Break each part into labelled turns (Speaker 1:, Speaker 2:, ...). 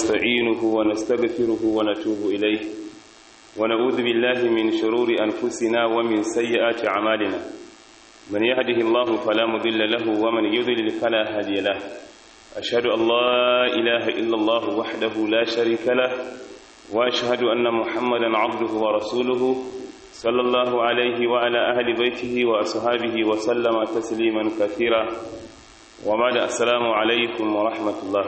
Speaker 1: ونستعينه ونستغفره ونتوب إليه ونعوذ بالله من شرور أنفسنا ومن سيئات أعمالنا من يهده الله فلا مضل له ومن يضلل فلا هادي له أشهد أن لا إله إلا الله وحده لا شريك له وأشهد أن محمدا عبده ورسوله صلى الله عليه وعلى أهل بيته وأصحابه وسلم تسليما كثيرا وبعد السلام عليكم ورحمة الله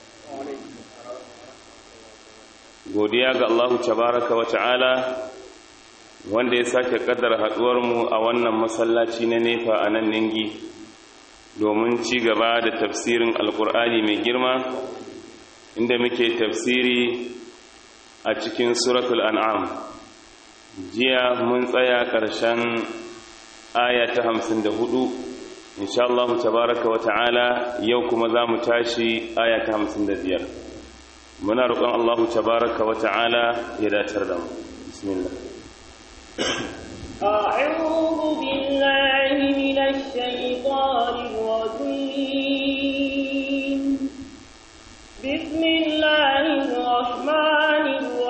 Speaker 1: godiya ga Allah tabaraka wa ta'ala wanda ya sake kaddara mu a wannan masallaci na nefa a nan ningi domin ci gaba da tafsirin alkur'ani mai girma inda muke tafsiri a cikin suratul an'am jiya mun tsaya ƙarshen aya ta hamsin da hudu insha Allah tabaraka wa ta'ala yau kuma za mu tashi aya ta hamsin da biyar muna roƙon Allah tabaraka wa ta'ala ya datar da mu bismillah
Speaker 2: أعوذ بالله من الشيطان الرجيم بسم الله الرحمن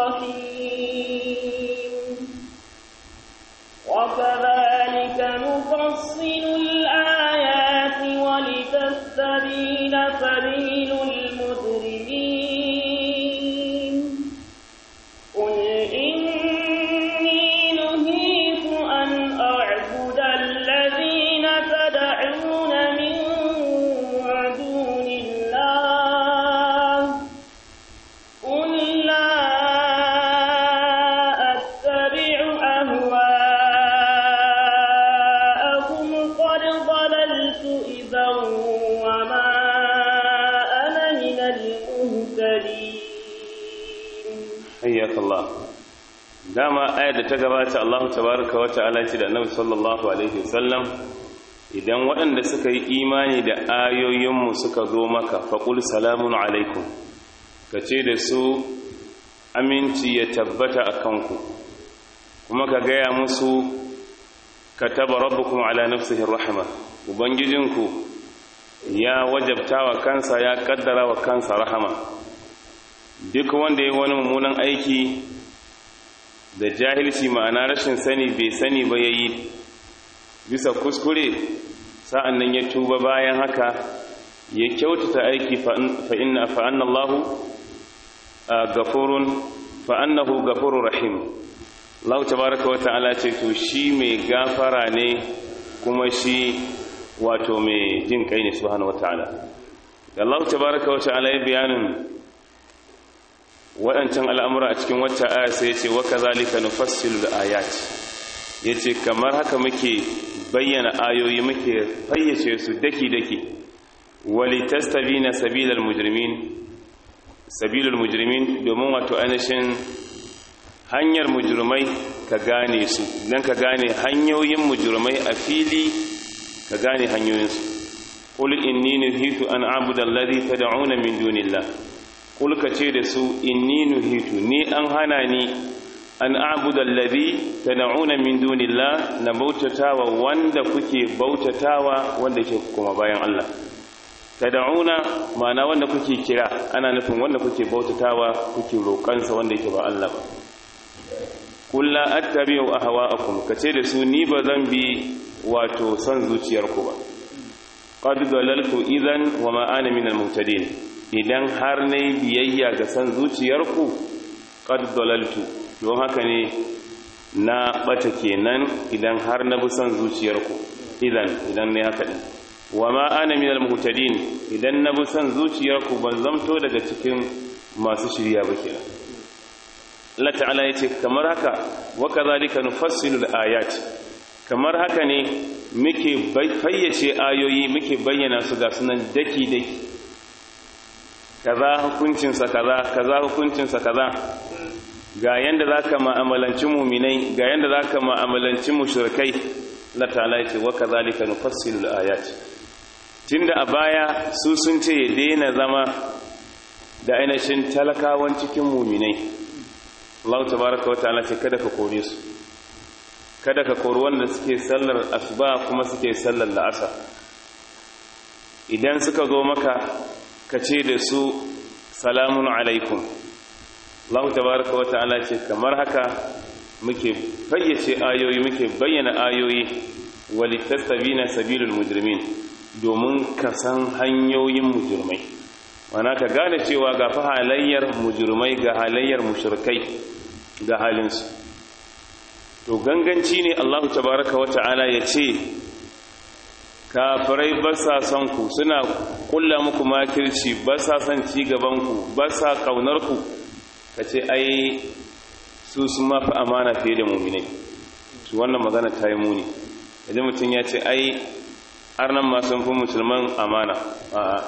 Speaker 2: الرحيم وكذلك نفصل الآيات ولتستبين سبيل المجرمين قل إني نهيت أن أعبد الذين تدعون من دون الله قل لا أتبع أهواءكم قد ضللت إذا وما أنا من المهتدين
Speaker 1: hayyak Allah dama ayar da ta gabata Allah tabaraka wa ta'ala ce da Annabi sallallahu alaihi wasallam idan waɗanda suka yi imani da ayoyinmu suka zo maka faqul salamun alaikum kace da su aminci ya tabbata akan ku kuma ka gaya musu kataba rabbukum ala nafsihi rahma ubangijinku ya wajabta wa kansa ya kaddara wa kansa rahama duk wanda ya wani mummunan aiki da jahilci ma'ana rashin sani bai sani ba yayi bisa kuskure sa'an nan ya tuba bayan haka ya kyautata aiki fa inna fa anna Allahu gafurun fa annahu gafurur rahim Allah tabaaraka wa ta'ala ce to shi mai gafara ne kuma shi wato mai jin kai ne subhanahu wa ta'ala Allah tabaaraka wa ta'ala ya bayanin waɗancan al'amura a cikin wacce aya sai ya ce waka zalika nufassilu da ayat ya ce kamar haka muke bayyana ayoyi muke fayyace su daki-daki wali tastabi na sabilar mujirmin sabilar mujirmin domin wato ainihin hanyar mujirmai ka gane su don ka gane hanyoyin mujirmai a fili ka gane hanyoyinsu قل إني نهيت أن أعبد الذي تدعون من دون الله kulka ce da su inni nuhitu ni an hana ni an abuda allazi tad'una min dunillah na bautatawa wanda kuke bautatawa wanda ke kuma bayan Allah tad'una ma'ana wanda kuke kira ana nufin wanda kuke bautatawa kuke roƙansa wanda yake ba Allah ba qul la attabi'u ahwa'akum kace da su ni ba zan bi wato son zuciyarku ba qad dalaltu idan wa ma ana minal muhtadin idan har na yi biyayya ga san zuciyarku qad dalaltu don haka ne na bata kenan idan har na bi san zuciyarku idan idan ne haka din wa ma ana minal muhtadin idan na bi san zuciyarku ban zamto daga cikin masu shirya ba kenan Allah ta'ala yace kamar haka wa kadhalika nufassilu al-ayat kamar haka ne muke fayyace ayoyi muke bayyana su ga sunan daki daki kaza hukuncinsa kaza kaza hukuncinsa kaza ga yanda zaka mu'amalanci mu'minai ga yanda zaka mu'amalanci mushrikai la ta'ala yace wa kadhalika nufassilu al-ayat tunda a baya su sun ce ya daina zama da ainihin talakawan cikin mu'minai Allah tabaaraka wa ta'ala ce kada ka kore su kada ka kori wanda suke sallar asuba kuma suke sallar la'asar idan suka zo maka ka ce da su salamun alaikum Allah tabaraka wa ta'ala ce kamar haka muke fayyace ayoyi muke bayyana ayoyi walitastabina sabilul mujrimin domin ka san hanyoyin mujrimai wana ka gane cewa ga fa halayyar mujrimai ga halayyar mushrikai ga halinsu to ganganci ne Allah tabaraka wa ta'ala ya ce kafirai ba sa son ku suna kulla muku makirci ba sa son ci gaban ku ba sa kaunar ku kace ai su sun mafi amana fiye da mu'minai su wannan magana ta yi muni idan mutum ya ce ai arnan ma sun fi musulman amana a'a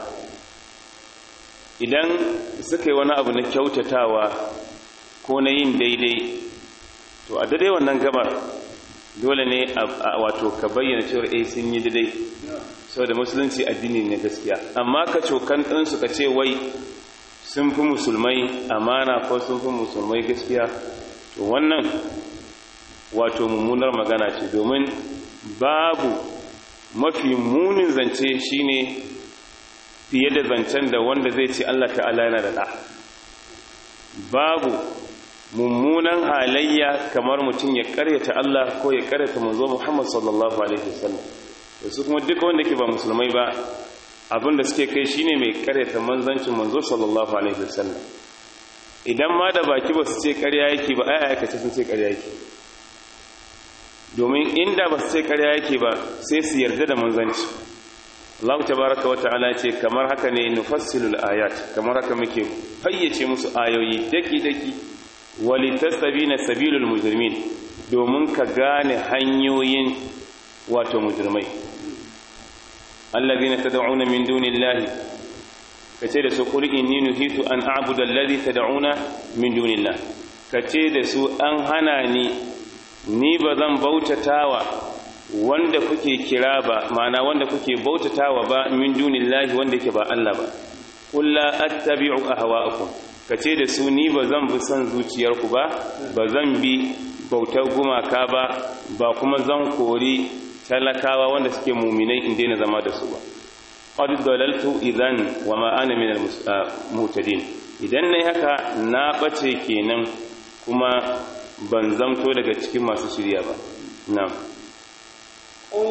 Speaker 1: idan suka yi wani abu na kyautatawa ko na yin daidai to a daidai wannan gabar dole ne a wato ka bayyana cewar eh sun yi daidai saboda musulunci addini ne gaskiya amma ka cokan ɗinsu ka ce wai sun fi musulmai amana ko sun fi musulmai gaskiya to wannan wato mummunar magana ce domin babu mafi munin zance shine fiye da zancen da wanda zai ce Allah ta'ala yana da ɗa babu mummunan halayya kamar mutum ya karyata Allah ko ya karyata manzo Muhammad sallallahu alaihi wasallam da su kuma duka wanda ke ba musulmai ba abinda suke kai shine mai karyata manzancin manzo sallallahu alaihi wasallam idan ma da baki ba su ce karya yake ba ai aikace sun ce karya yake domin inda ba su ce karya yake ba sai su yarda da manzanci Allah tabaraka wa ta'ala ce kamar haka ne nufassilul ayat kamar haka muke fayyace musu ayoyi daki daki walitastabina sabilul mujrimin domin ka gane hanyoyin wato mujrimai allazina tad'una min dunillahi kace da su qul inni nuhitu an a'budu allazi tad'una min dunillahi kace da su an hana ni ni bazan bautatawa wanda kuke kira ba ma'ana wanda kuke bautatawa ba min dunillahi wanda yake ba Allah ba qul la attabi'u ahwa'akum kace da su ni bazan bi son zuciyarku ba bazan bi bautar gumaka ba ba kuma zan kori talakawa wanda suke muminai in daina zama da su ba qad dalaltu idan wa ma ana min al-mutadin idan nayi haka na bace kenan kuma ban zamto daga cikin masu shirya ba na'am
Speaker 2: قل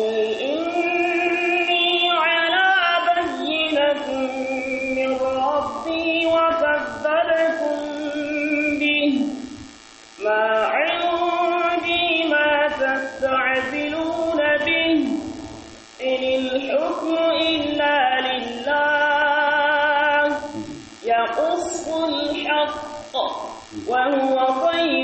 Speaker 2: إني على بينة من ربي وكذبتم به ما عندي ما تستعجلون به إن الحكم إلا لله يقص الحق وهو خير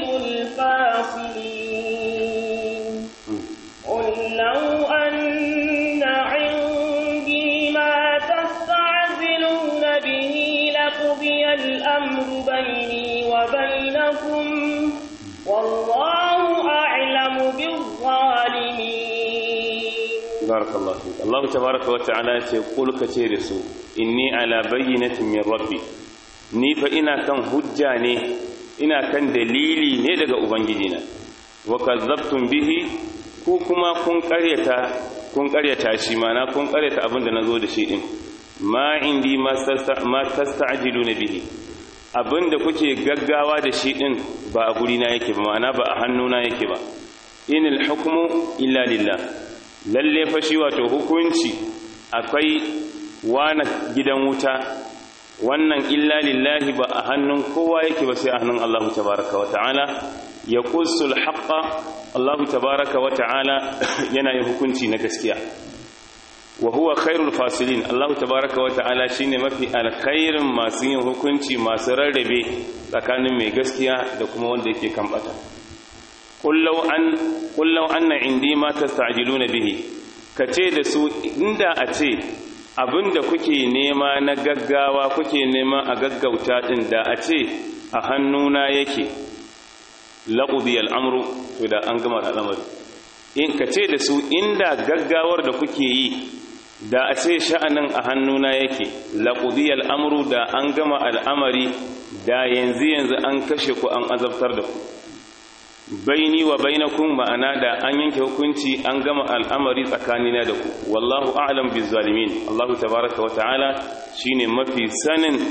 Speaker 2: الفاصلين قل لو أن عندي ما تستعجلون به لقضي الأمر بيني وبينكم والله أعلم بالظالمين
Speaker 1: barakallahu fik Allah tabaaraka wa ta'ala ya ce qul ka ce da su inni ala bayyinatin min rabbi ni fa ina kan hujja ne ina kan dalili ne daga ubangijina wa kazzabtum bihi ku kuma kun karyata kun karyata shi mana kun karyata abin da nazo da shi din ma indi ma tasta'jiluna bihi abin da kuke gaggawa da shi din ba a guri na yake ba mana ba a hannuna yake ba inil hukmu illa lillah lalle fa shi wato hukunci akwai wana gidan wuta wannan illa lillahi ba a hannun kowa yake ba sai a hannun Allah tabaraka wa ta'ala ya qussul haqqa Allah tabaraka wa ta'ala yana yin hukunci na gaskiya wa huwa khairul fasilin Allah tabaraka wa ta'ala shine mafi alkhairin masu yin hukunci masu rarrabe tsakanin mai gaskiya da kuma wanda yake kan bata kullau an kullau anna indi ma tasta'jiluna bihi kace da su inda a ce abinda kuke nema na gaggawa kuke nema a gaggauta din da a ce a hannuna yake laqudi al'amru to da an gama al'amari in kace da su inda gaggawar da kuke yi da a ce sha'anin a hannuna yake laqudi al'amru da an gama al'amari da yanzu yanzu an kashe ku an azabtar da ku baini wa bainakum ma'ana da an yanke hukunci an gama al'amari tsakanina da ku wallahu a'lam bizzalimin Allahu tabaaraka wa ta'ala shine mafi sanin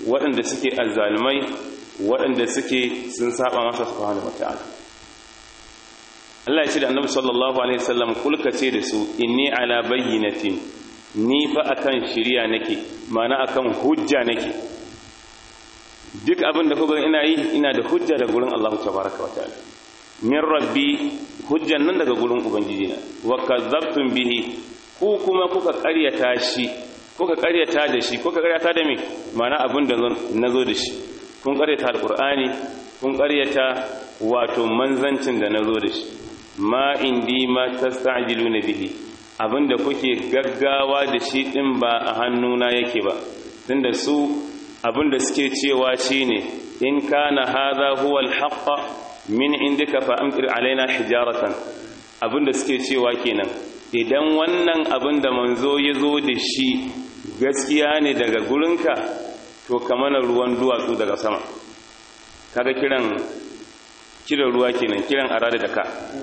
Speaker 1: waɗanda suke azzalumai waɗanda suke sun saba masa subhanahu wataala Allah ya ce da Annabi sallallahu alaihi wasallam kulka ce da su inni ala bayyinatin ni fa akan shiriya nake ma'ana akan hujja nake duk abin da kuka ina yi ina da hujja da gurin Allah tabaraka wa ta'ala min rabbi hujjan nan daga gurin ubangiji na wa kadzabtum bihi ku kuma kuka ƙaryata shi kuka ƙaryata da shi kuka ƙaryata da me ma'ana abin da nazo da shi kun ƙaryata alqur'ani kun ƙaryata wato manzancin da nazo da shi ma indi ma tasta'jiluna bihi abinda kuke gaggawa da shi din ba a hannuna yake ba tunda su abinda suke cewa shine in kana hadha huwa al min indika fa amtir alaina hijaratan abinda suke cewa kenan idan wannan abinda manzo ya zo da shi gaskiya ne daga gurinka to kamana ruwan duwatsu daga sama kaga kiran kiran ruwa kenan kiran arada da ka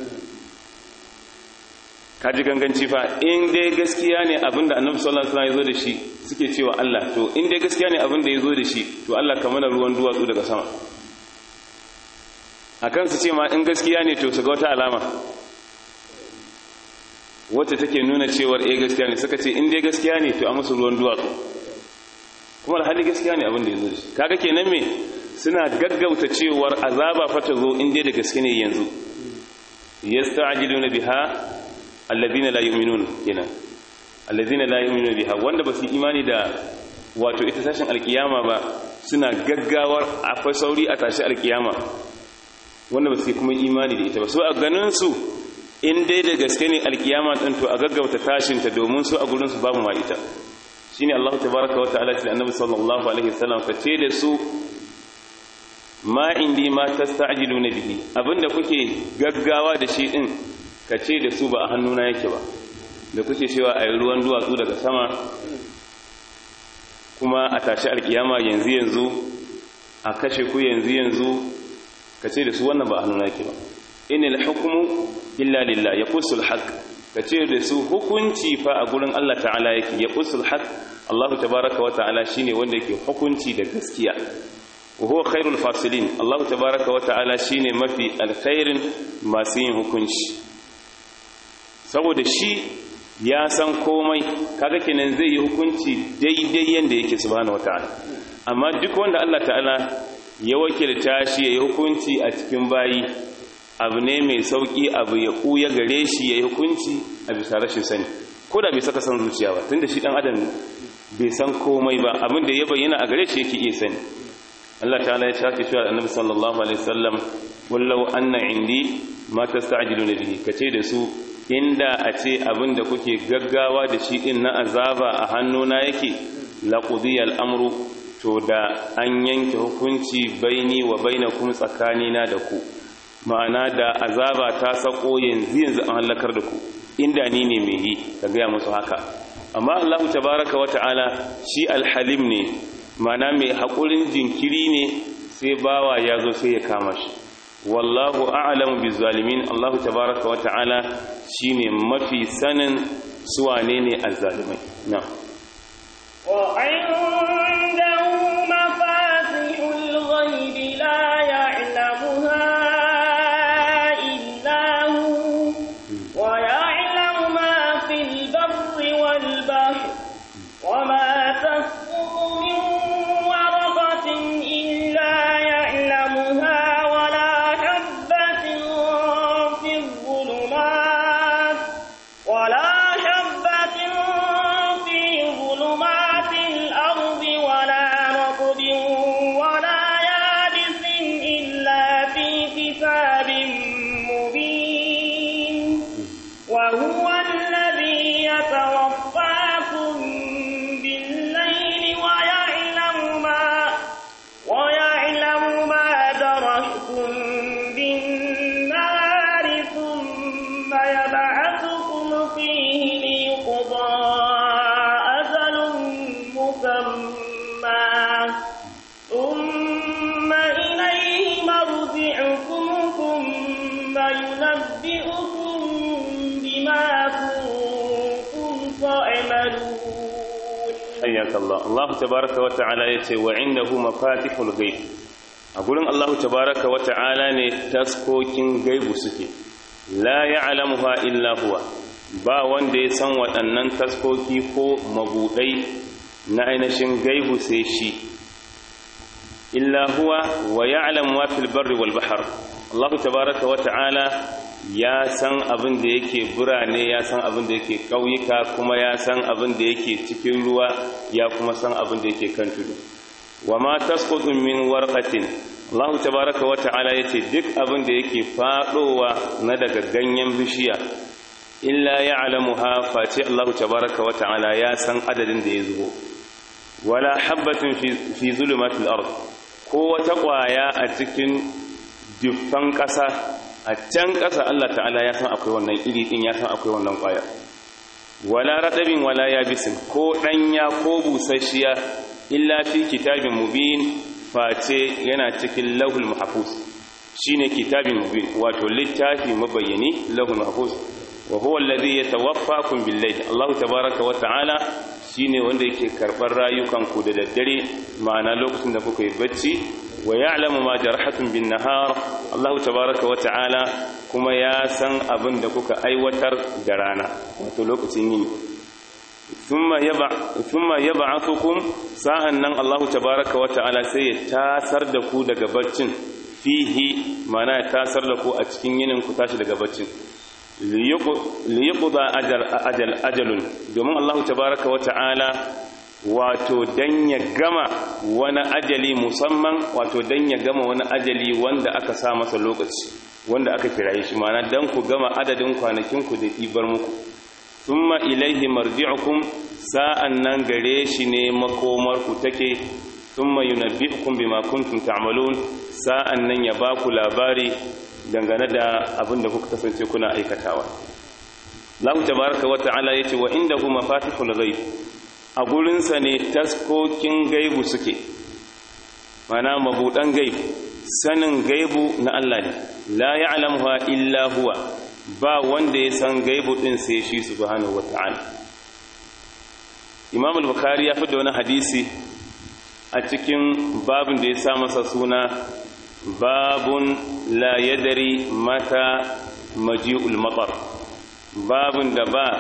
Speaker 1: kaji ganganci fa in dai gaskiya ne abinda annabi sallallahu alaihi wasallam ya zo da shi suke cewa Allah to in dai gaskiya ne abinda ya zo da shi to Allah ka mana ruwan duwatsu daga sama akan su ce ma in gaskiya ne to su ga wata alama wacce take nuna cewar eh gaskiya ne suka ce in dai gaskiya ne to a musu ruwan duwatsu kuma alhali gaskiya ne abinda ya zo da shi kaga kenan me suna gaggauta cewar azaba fa ta zo in dai da gaske ne yanzu yasta'jiluna biha alladhina la yu'minun kenan alladhina la yu'minuna biha wanda basu imani da wato ita tashin alkiyama ba suna gaggawar akwai sauri a tashi alkiyama wanda basu kuma imani da ita ba su a ganin su in dai da gaske ne alkiyama din to a gaggauta tashin ta domin su a gurin su babu ma ita shine Allah tabaaraka wa ta'ala ce annabi sallallahu alaihi wasallam ka ce da su ma indi ma tasta'jiluna bihi abinda kuke gaggawa da shi din ka ce da su ba a hannuna yake ba da kuke cewa a yi ruwan duwatsu daga sama kuma a tashi alkiyama yanzu yanzu a kashe ku yanzu yanzu ka ce da su wannan ba a hannuna yake ba inil hukmu illa lillah ya kusul haq ka ce da su hukunci fa a gurin Allah ta'ala yake ya kusul haq Allah tabaraka wa ta'ala shine wanda yake hukunci da gaskiya wa huwa khairul fasilin Allah tabaraka wa ta'ala shine mafi alkhairin masu yin hukunci saboda shi ya san komai kaga kenan zai yi hukunci daidai yanda yake subhanahu wataala amma duk wanda Allah ta'ala ya wakilta shi yayi hukunci a cikin bayi abu ne mai sauki abu ya kuya gare shi yayi hukunci a bisa rashin sani ko da bai saka san zuciya ba tunda shi dan adam bai san komai ba abin da ya bayyana a gare shi yake iya sani Allah ta'ala ya shafi shi annabi sallallahu alaihi wasallam wallau anna indi ma tasta'jiluna bihi kace da su inda a ce abin da kuke gaggawa da shi din na azaba a hannuna yake laqudiyal amru to da an yanke hukunci baini wa bainakum tsakanina da ku ma'ana da azaba ta sako yanzu yanzu an halakar da ku inda ni ne mai yi ka gaya musu haka amma Allah tabaraka wa ta'ala shi alhalim ne ma'ana mai haƙurin jinkiri ne sai bawa ya zo sai ya kama shi wallahu a'lamu bizzalimin Allah tabaraka wa ta'ala shine mafi sanin su wane ne azzalimai na'am
Speaker 2: wa indahu mafatihul ghaibi la ya'lamuha illa hu wa ya'lamu ma fil barri wal bahri wa ma tasqutu min waraqatin illa ya'lamuha ولا حبة في الظلمات ولا حبة في
Speaker 1: hayyaka Allah Allah tabaaraka wa ta'ala yace wa indahu mafatihul ghaib a gurin Allah tabaaraka wa ta'ala ne taskokin gaibu suke la ya'lamuha illa huwa ba wanda ya san waɗannan taskoki ko mabudai na ainihin gaibu sai shi illa huwa wa ya'lamu ma fil barri wal bahr Allah tabaaraka wa ta'ala ya san abin da yake birane ya san abin da yake ƙauyuka kuma ya san abin da yake cikin ruwa ya kuma san abin da yake kan tudu wa ma tasqutu min warqatin Allah tabaaraka wa ta'ala yace duk abin da yake fadowa na daga ganyen bishiya illa ya'lamuha face Allah tabaaraka wa ta'ala ya san adadin da ya zubo wala habatin fi fi zulumatil ard ko wata kwaya a cikin dufan ƙasa a can ƙasa Allah ta'ala ya san akwai wannan iri din ya san akwai wannan ƙwaya wala radabin wala yabisin ko ɗanya ko busasshiya illa fi kitabin mubin face yana cikin lahul mahfuz shine kitabin mubin wato littafi mabayyani lahul mahfuz wa huwa alladhi yatawaffakum bil-layl Allah tabaaraka wa ta'ala shine wanda yake karbar rayukan ku da daddare ma'ana lokacin da kuka yi bacci wa ya'lamu ma jarhatun bin nahar Allah tabaaraka wa ta'ala kuma ya san abin da kuka aiwatar da rana wato lokacin yini thumma yaba thumma yab'athukum sa'annan Allah tabaaraka wa ta'ala sai ya tasar da ku daga baccin fihi ma'ana ya tasar da ku a cikin yinin ku tashi daga baccin liyuqda ajal ajal ajalun domin Allah tabaaraka wa ta'ala wato dan ya gama wani ajali musamman wato dan ya gama wani ajali wanda aka sa masa lokaci wanda aka kiraye shi ma'ana dan ku gama adadin kwanakin ku da ibar muku thumma ilaihi marji'ukum sa'an nan gare shi ne makomar ku take thumma yunabbi'ukum bima kuntum ta'malun sa'an nan ya ba ku labari dangane da abin da kuka kasance kuna aikatawa Allah tabaraka wa ta'ala yace wa indahu mafatihul ghaib a gurinsa ne taskokin gaibu suke mana mabudan gaibu sanin gaibu na Allah ne la ya'lamuha illa huwa ba wanda ya san gaibu din sai shi subhanahu wata'ala Imam al-Bukhari ya fada wani hadisi a cikin babin da ya sa masa suna babun la yadri mata maji'ul matar babun da ba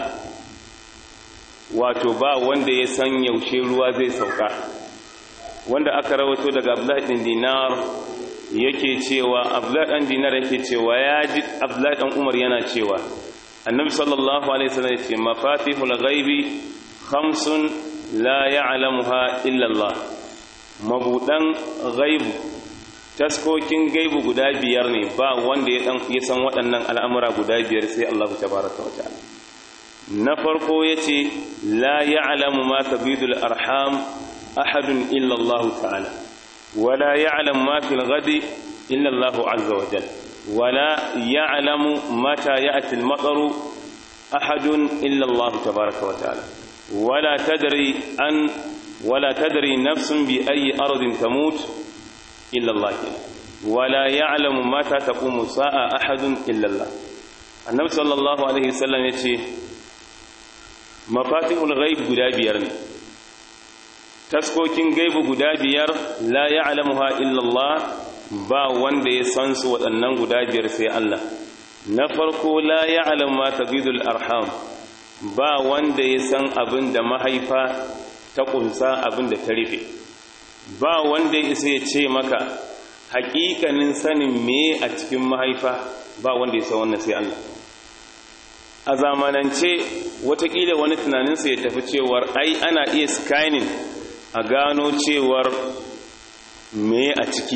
Speaker 1: wato ba wanda ya san yaushe ruwa zai sauka wanda aka rawato daga Abdullahi bin Dinar yake cewa Abdullahi dan Dinar yake cewa ya ji Abdullahi dan Umar yana cewa Annabi sallallahu alaihi wasallam yace mafatihul ghaibi khamsun la ya'lamuha illa Allah mabudan ghaibu taskokin gaibu guda biyar ne ba wanda ya san waɗannan al'amura guda biyar sai Allah tabaraka wa ta'ala na farko ya ce la ya'lamu ma tabidul arham ahadun illa Allah ta'ala wala ya'lam ma fil ghadi illa Allah azza wa jalla wala ya'lamu mata ya'ti al-mataru ahadun illa Allah tabaaraka wa ta'ala wala tadri an wala tadri nafsun bi ayi ardin tamut illa Allah wala ya'lamu mata taqumu sa'a ahadun illa Allah annabi sallallahu alaihi wasallam yace mafatihul ghaib guda biyar ne taskokin gaibu guda biyar la ya'lamuha illa Allah ba wanda ya san su waɗannan guda biyar sai Allah na farko la ya'lamu ma tagidul arham ba wanda ya san abin da mahaifa ta kunsa abin da ta rufe ba wanda ya isa ya ce maka haƙiƙanin sanin me a cikin mahaifa ba wanda ya san wannan sai Allah a zamanance watakila wani tunaninsa ya tafi cewar ai ana iya scanning a gano cewar me a ciki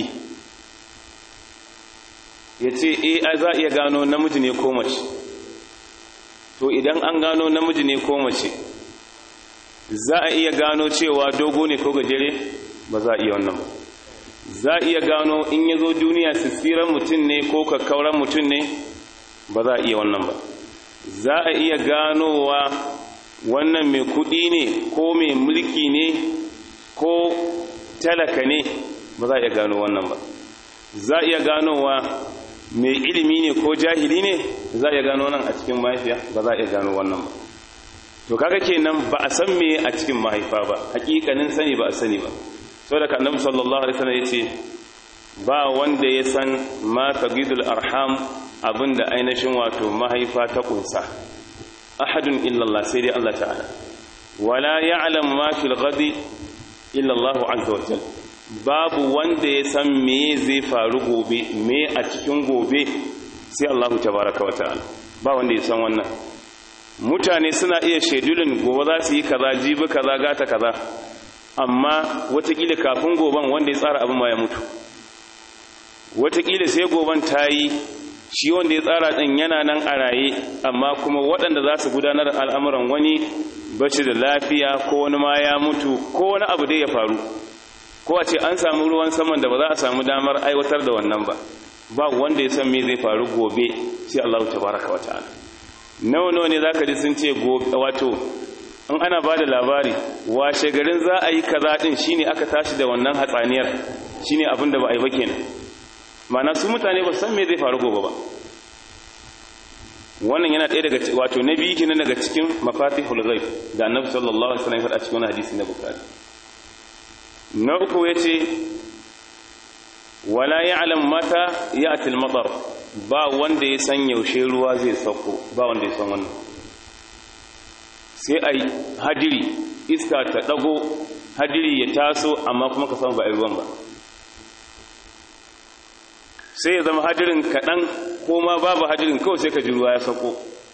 Speaker 1: ya ce e a za a iya gano namiji ne ko mace to idan an gano namiji ne ko mace za a iya gano cewa dogo ne ko gajere ba za a iya wannan ba za a iya gano in ya zo duniya sissiran mutum ne ko kakkauran mutum ne ba za a iya wannan ba za a iya ganowa wannan mai kudi ne ko mai mulki ne ko talaka ne ba za a iya gano wannan ba za a iya ganowa mai ilimi ne ko jahili ne za a iya gano nan a cikin mahaifiya ba za a iya gano wannan ba to kaga kenan ba a san me a cikin mahaifa ba hakikanin sani ba a sani ba saboda ka annabi sallallahu alaihi wasallam yace ba wanda ya san ma tagidul arham abinda ainihin wato mahaifa ta kunsa ahadun illa Allah sai dai Allah ta'ala wala ya'lam ma fil ghadi illa Allah azza wa jalla babu wanda ya san me zai faru gobe me a cikin gobe sai Allah tabaraka wa ta'ala ba wanda ya san wannan mutane suna iya shedulin gobe za su yi kaza jibi kaza gata kaza amma watakila kafin goben wanda ya tsara abin ma ya mutu watakila sai goben ta yi shi wanda ya tsara ɗin yana nan a raye amma kuma waɗanda za su gudanar al'amuran wani bashi da lafiya ko wani ma ya mutu ko wani abu dai ya faru ko a ce an samu ruwan saman da ba za a samu damar aiwatar da wannan ba ba wanda ya san me zai faru gobe sai Allah tabaraka wa ta'ala nawa nawa ne zaka ji sun ce gobe wato in ana ba da labari washe garin za a yi kaza din shine aka tashi da wannan hatsaniyar shine abin da ba a yi ba kenan mana su mutane ba san me zai faru gobe ba wannan yana ɗaya daga wato na biyu kenan daga cikin mafatihul ghaib da annabi sallallahu alaihi wasallam ya faɗa cikin hadisi na bukhari na uku yace wala ya'lam mata ya'ti al-matar ba wanda ya san yaushe ruwa zai sauko ba wanda ya san wannan sai ai hadiri iska ta dago hadiri ya taso amma kuma ka san ba ai ruwan ba sai ya zama hadirin kaɗan ko ma babu hadirin kawai sai ka ji ruwa ya sauko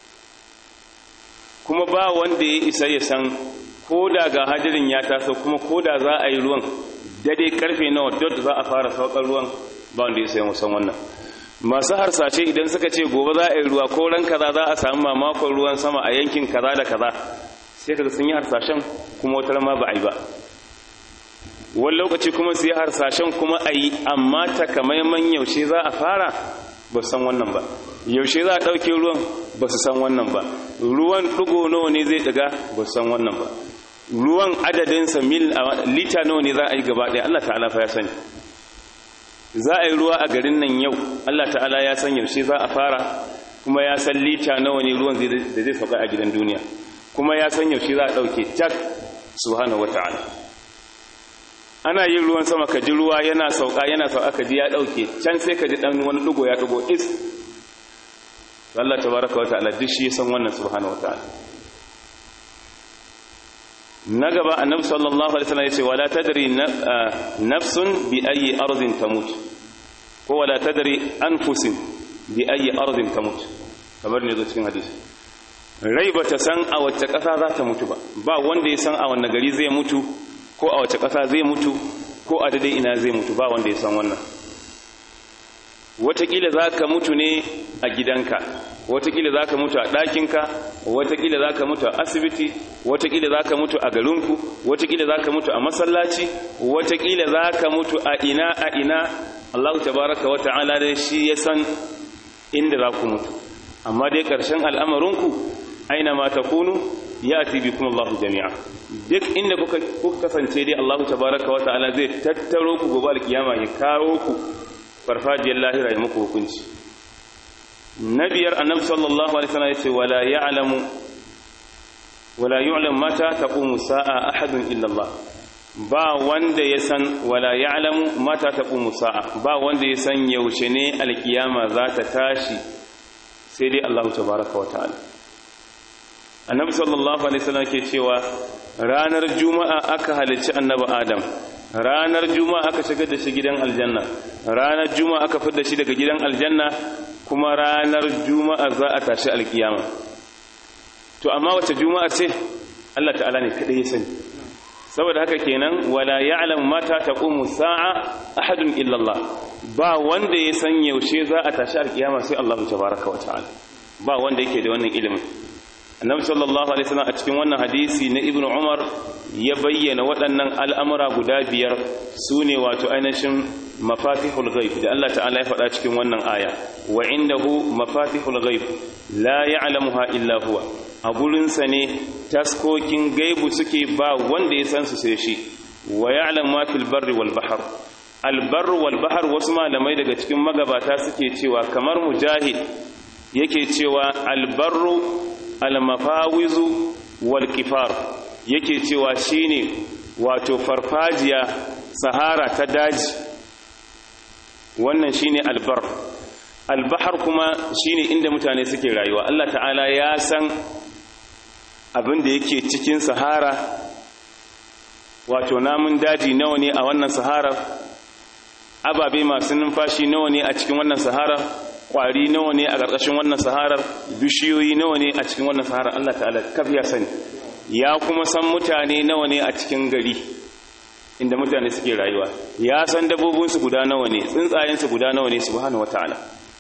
Speaker 1: kuma ba wanda ya isa ya san ko da ga hadirin ya taso kuma ko da za a yi ruwan dade karfe nawa dot za a fara saukar ruwan ba wanda ya sai musan wannan masu harsashe idan suka ce gobe za a yi ruwa ko ran kaza za a samu mamakon ruwan sama a yankin kaza da kaza sai kaga sun yi harsashen kuma wata ma ba a yi ba wani lokaci kuma su yi harsashen kuma a yi amma takamaiman yaushe za a fara ba su san wannan ba yaushe za a ɗauke ruwan ba su san wannan ba ruwan ɗigo nawa ne zai ɗiga ba su san wannan ba ruwan adadinsa mil lita nawa ne za a yi gaba ɗaya Allah ta'ala fa ya sani za a yi ruwa a garin nan yau Allah ta'ala ya san yaushe za a fara kuma ya san lita nawa ne ruwan da zai sauka a gidan duniya kuma ya san yaushe za a ɗauke tak subhanahu wa ta'ala ana yin ruwan sama ka ji ruwa yana sauka yana sauka ka ji ya ɗauke can sai ka ji ɗan wani ɗigo ya ɗigo is Allah tabaraka wa ta'ala duk shi ya san wannan subhanahu wa ta'ala na gaba annabi sallallahu alaihi wasallam yace wala tadri nafsun bi ayi ardin tamut ko wala tadri anfusin bi ayi ardin tamut kamar ne zo cikin hadisi rai bata san a wacce ƙasa za ta mutu ba ba wanda ya san a wanne gari zai mutu ko a wacce ƙasa zai mutu ko a daidai ina zai mutu ba wanda ya san wannan wataƙila za ka mutu ne a gidanka watakila za ka mutu a ɗakinka watakila za ka mutu a asibiti watakila za ka mutu a garinku watakila za ka mutu a masallaci watakila za ka mutu a ina a ina allahu tabaraka wa ta'ala dai shi ya san inda za ku mutu amma dai ƙarshen al'amarinku aina ma ta kunu ya ati bi kuma allahu jami'a duk inda kuka kasance dai allahu tabaraka wa ta'ala zai tattaro ku gobe alkiyama ya kawo ku farfajiyar lahira ya muku hukunci na biyar annabi sallallahu alaihi wasallam yace wala ya'lamu wala yu'lam mata taqumu sa'a ahadun illa Allah ba wanda ya san wala ya'lamu mata taqumu sa'a ba wanda ya san yaushe ne alkiyama za ta tashi sai dai Allah tabaaraka wa ta'ala annabi sallallahu alaihi wasallam ke cewa ranar juma'a aka halicci annabi adam ranar juma'a aka shigar da shi gidan aljanna ranar juma'a aka fitar da shi daga gidan aljanna kuma ranar juma'a za a tashi alkiyama to amma wace juma'a ce Allah ta'ala ne kadai ya sani saboda haka kenan wala ya'lamu mata taqumu sa'a ahadun illa Allah ba wanda ya san yaushe za a tashi alkiyama sai Allah tabaaraka wa ta'ala ba wanda yake da wannan ilimin annabi sallallahu alaihi wasallam a cikin wannan hadisi na ibnu umar ya bayyana waɗannan al'amura guda biyar su ne wato ainihin mafatihul ghaib da Allah ta'ala ya faɗa cikin wannan aya wa indahu mafatihul ghaib la ya'lamuha illa huwa a gurinsa ne taskokin gaibu suke ba wanda ya san su sai shi wa ya'lamu ma fil barri wal bahr al barr wal bahr wasu malamai daga cikin magabata suke cewa kamar mujahid yake cewa al barru al mafawizu wal qifar yake cewa shine wato farfajiya sahara ta daji wannan shine albar albahar kuma shine inda mutane suke rayuwa Allah ta'ala ya san abin da yake cikin sahara wato namun daji nawa ne a wannan sahara ababe masu numfashi nawa ne a cikin wannan sahara kwari nawa ne a ƙarƙashin wannan saharar bishiyoyi nawa ne a cikin wannan saharar Allah ta'ala kaf ya sani ya kuma san mutane nawa ne a cikin gari inda mutane suke rayuwa ya san dabbobinsu guda nawa ne tsuntsayensu guda nawa ne subhanahu wata'ala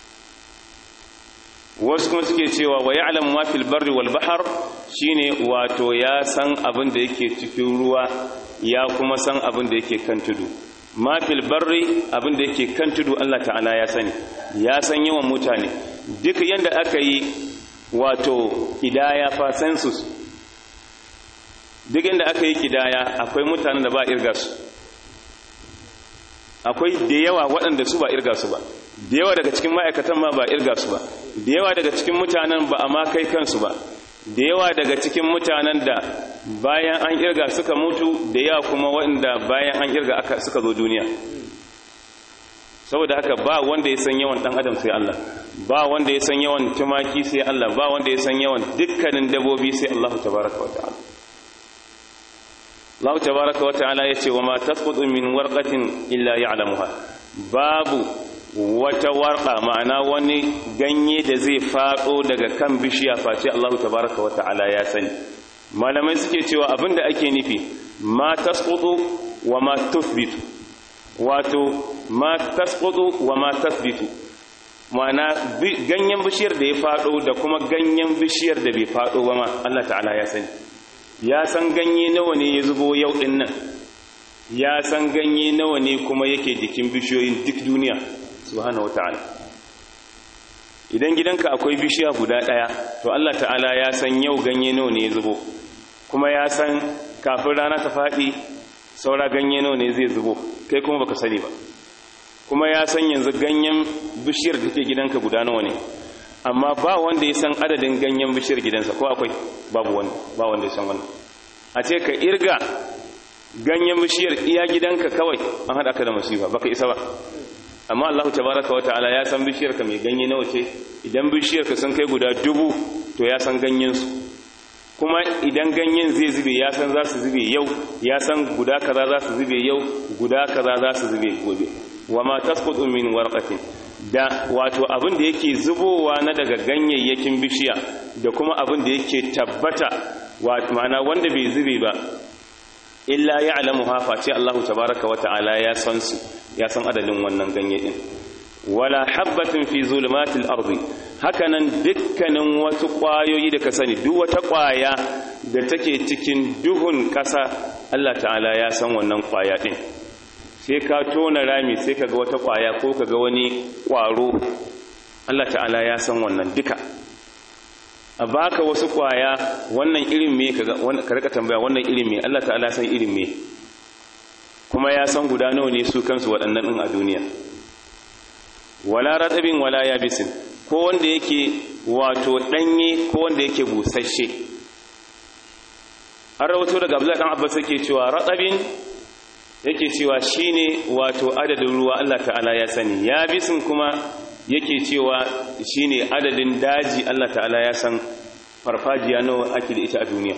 Speaker 1: wasu kuma suke cewa wa ya'lamu ma fil barri wal bahr shine wato ya san abin da yake cikin ruwa ya kuma san abin da yake kan tudu ma fil barri abin da yake kan tudu Allah ta'ala ya sani ya san yawan mutane duk yanda aka yi wato kidaya fa census duk yanda aka yi kidaya akwai mutanen da ba irga su akwai da yawa waɗanda su ba irga su ba da yawa daga cikin ma'aikatan ma ba irga su ba da yawa daga cikin mutanen ba a ma kai kansu ba da yawa daga cikin mutanen da bayan an irga suka mutu da yawa kuma waɗanda bayan an irga aka suka zo duniya saboda haka ba wanda ya san yawan ɗan adam sai Allah ba wanda ya san yawan tumaki sai Allah ba wanda ya san yawan dukkanin dabobi sai Allah tabaraka wa ta'ala Allah tabaraka wa ta'ala yace wa ma tasqutu min warqatin illa ya'lamuha babu wata warqa ma'ana wani ganye da zai fado daga kan bishiya face Allah tabaraka wa ta'ala ya sani malamai suke cewa abinda ake nufi ma tasqutu wa ma tuthbitu wato ma tasqutu wa ma tathbitu ma'ana ganyen bishiyar da ya fado da kuma ganyen bishiyar da bai fado ba ma Allah ta'ala ya sani ya san ganye nawa ne ya zubo yau din nan ya san ganye nawa ne kuma yake jikin bishiyoyin duk duniya subhanahu wataala idan gidanka akwai bishiya guda daya to Allah ta'ala ya san yau ganye nawa ne ya zubo kuma ya san kafin rana ta faɗi saura ganye nawa ne zai zubo kai kuma baka sani ba kuma ya san yanzu ganyen bishiyar da take gidanka guda nawa ne amma ba wanda ya san adadin ganyen bishiyar gidansa ko akwai babu wanda ba wanda ya san wannan a ce ka irga ganyen bishiyar iya gidanka kawai an haɗa ka da masifa baka isa ba amma Allah tabaraka wata'ala ya san bishiyar ka mai ganye nawa ce idan bishiyar ka sun kai guda dubu to ya san ganyen su kuma idan ganyen zai zube ya san za su zube yau ya san guda kaza za su zube yau guda kaza za su zube gobe wa ma tasqutu min warqatin da wato abin da yake zubowa na daga ganyayyakin bishiya da kuma abin da yake tabbata ma'ana wanda bai zube ba illa ya'lamu ha face Allah tabaaraka wa ta'ala ya san su ya san adadin wannan ganye din wala habatin fi zulumatil ardi hakanan dukkanin wasu kwayoyi da ka sani duk wata kwaya da take cikin duhun kasa Allah ta'ala ya san wannan kwaya din sai ka tona rami sai kaga wata kwaya ko kaga wani kwaro Allah ta'ala ya san wannan duka a baka wasu kwaya wannan irin me kaga ka rika tambaya wannan irin me Allah ta'ala san irin me kuma ya san guda nawa ne su kansu waɗannan din a duniya wala ratabin wala yabisin ko wanda yake wato danye ko wanda yake busasshe an rawato daga Abdullahi dan Abbas yake cewa ratabin yake cewa shine wato adadin ruwa Allah ta'ala ya sani ya bisin kuma yake cewa shine adadin daji Allah ta'ala ya san farfajiya nawa ake da ita a duniya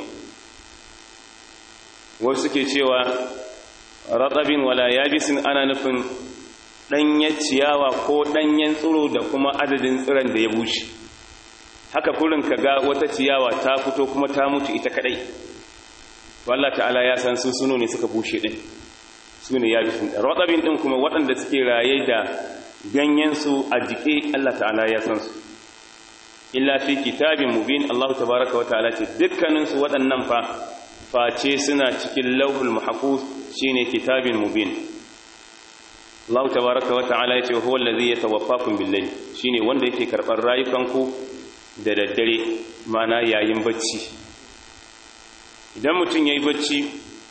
Speaker 1: wasu suke cewa ratabin wala yabisin ana nufin danyen ciyawa ko danyen tsiro da kuma adadin tsiron da ya bushe haka kurin kaga wata ciyawa ta fito kuma ta mutu ita kadai Allah ta'ala ya san su suno ne suka bushe din su ne ya bisin raɗabin ɗin kuma waɗanda suke raye da ganyensu a jike Allah ta'ala ya san su illa fi kitabin mubin Allah tabaraka wa ta'ala ce dukkaninsu waɗannan fa face suna cikin lauhul mahfuz shine kitabin mubin Allah tabaraka wa ta'ala yace huwa allazi yatawaffakum bil-layl shine wanda yake karɓar rayukanku da daddare mana yayin bacci idan mutum yayi bacci